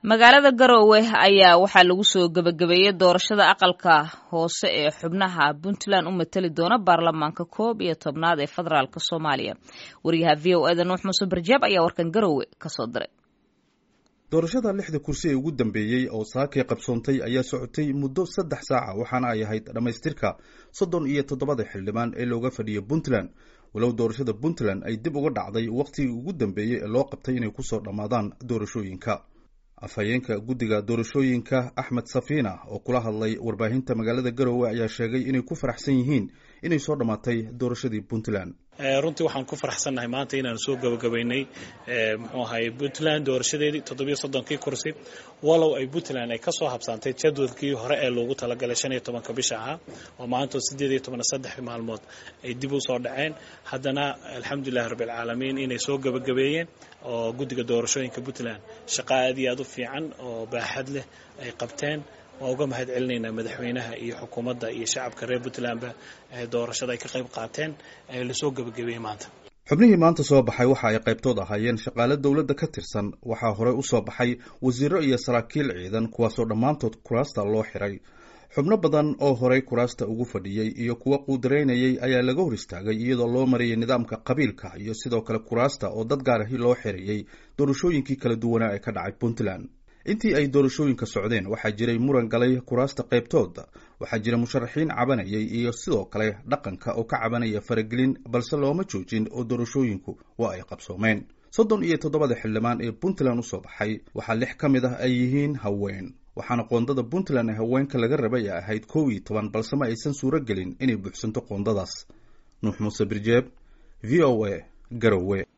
magaalada garowe ayaa waxaa lagu soo gebagabeeyey doorashada aqalka hoose ee xubnaha puntland u mateli doona baarlamaanka koob iyo tobnaad ee federaalk soomaaliya wariyaha v o eda nuux muuse barjaab ayaa warkan garowe kasoo diray doorashada lixda kursi ee ugu dambeeyey oo saakay qabsoontay ayaa socotay muddo saddex saaca waxaana ay ahayd dhammaystirka soddon iyo toddobada xildhibaan ee looga fadhiyo puntland walow doorashada puntland ay dib uga dhacday wakhtigii ugu dambeeyey ee loo qabtay inay kusoo dhammaadaan doorashooyinka afhayeenka guddiga doorashooyinka axmed safiina oo kula hadlay warbaahinta magaalada garowe ayaa sheegay inay ku faraxsan yihiin inay soo dhammaatay doorashadii puntland runtii waxaan ku faraxsannahay maanta inaan soo gabagabaynay muxuu ahay puntland doorashadeedii toddobiyo soddonkii kursi walow ay puntland ay kasoo habsaantay jadwadkii hore ee loogu talagalay shan iyo tobanka bisha ahaa oo maantoo sideed iyo toban saddex maalmood ay dib u soo dhaceen haddana alxamdulilahi rabbilcaalamiin inay soo gabagabeeyeen oo guddiga doorashooyinka puntland shaqa aad iyo aad u fiican oo baaxad leh ay qabteen waa uga mahad celinaynaa madaxweynaha iyo xukuumadda iyo shacabka reer puntlandba doorashada ay ka qayb qaateen ee lasoo gebagabeeyey maanta xubnihii maanta soo baxay waxa ay qaybtood ahaayeen shaqaale dowladda ka tirsan waxaa horey u soo baxay wasiiro iyo saraakiil ciidan kuwaasoo dhammaantood kuraasta loo xiray xubno badan oo horey kuraasta ugu fadhiyey iyo kuwa quudaraynayay ayaa laga hor istaagay iyadoo loo marayay nidaamka qabiilka iyo sidoo kale kuraasta oo dad gaarahi loo xirayey doorashooyinkii kala duwanaa ee ka dhacay puntland intii ay doorashooyinka socdeen waxaa jiray muran galay kuraasta qaybtooda waxaa jira musharaxiin cabanayay iyo sidoo kale dhaqanka oo ka cabanaya faragelin balse looma joojin oo doorashooyinku waa ay qabsoomeen soddon iyo toddobada xildhibaan ee puntland usoo baxay waxaa lix ka mid ah ay yihiin haween waxaana qoondada puntland ee haweenka laga rabay ay ahayd kow iyo toban balse ma aysan suuro gelin inay buuxsanto qoondadaas nuux muuse birjeeb v o a garowe